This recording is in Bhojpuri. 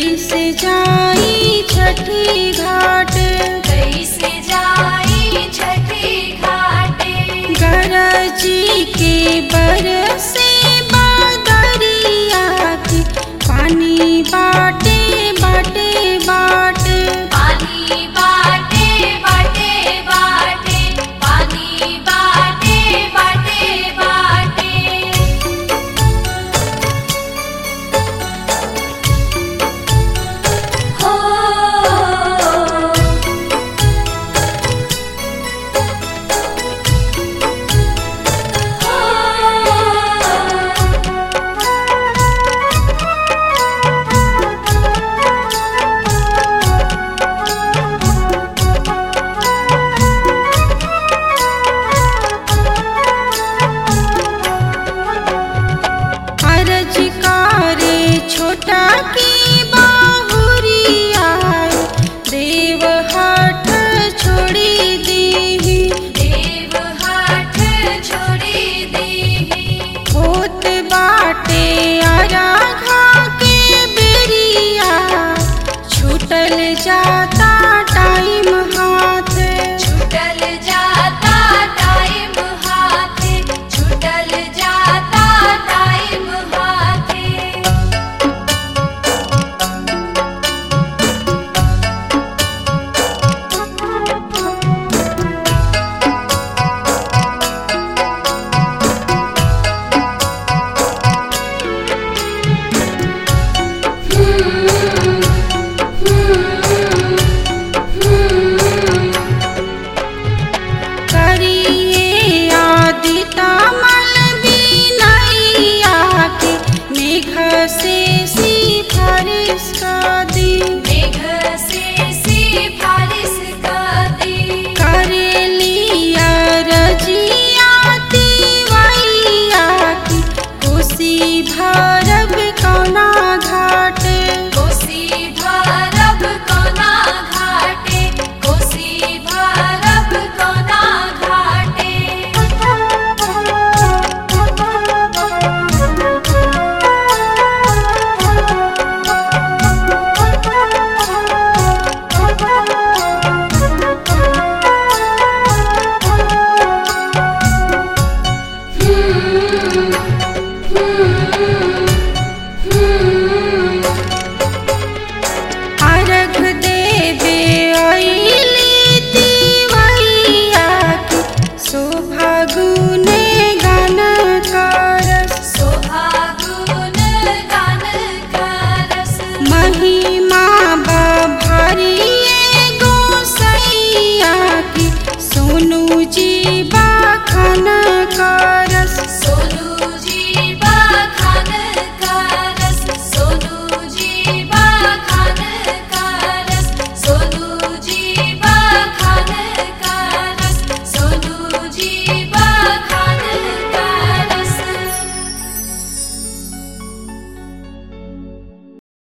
कैसे जाई छठी घाट कैसे जाई छठी घाटे गरजी के बरसे बादरिया के पानी बाटे बाटे बाटे पानी बाटे बाटे बाटे पानी बाटे बाटे बाटे हो अरज कारे छोटा की बाहुरिया देव हाथ छोड़ी दी देव हाथ छोड़ी देहि होत बाटे आराघा के बेरिया छूटल जाता टाइम हाथ छूटल जाता टाइम हाथे छूटल जाता टाइम हाथे Hmm.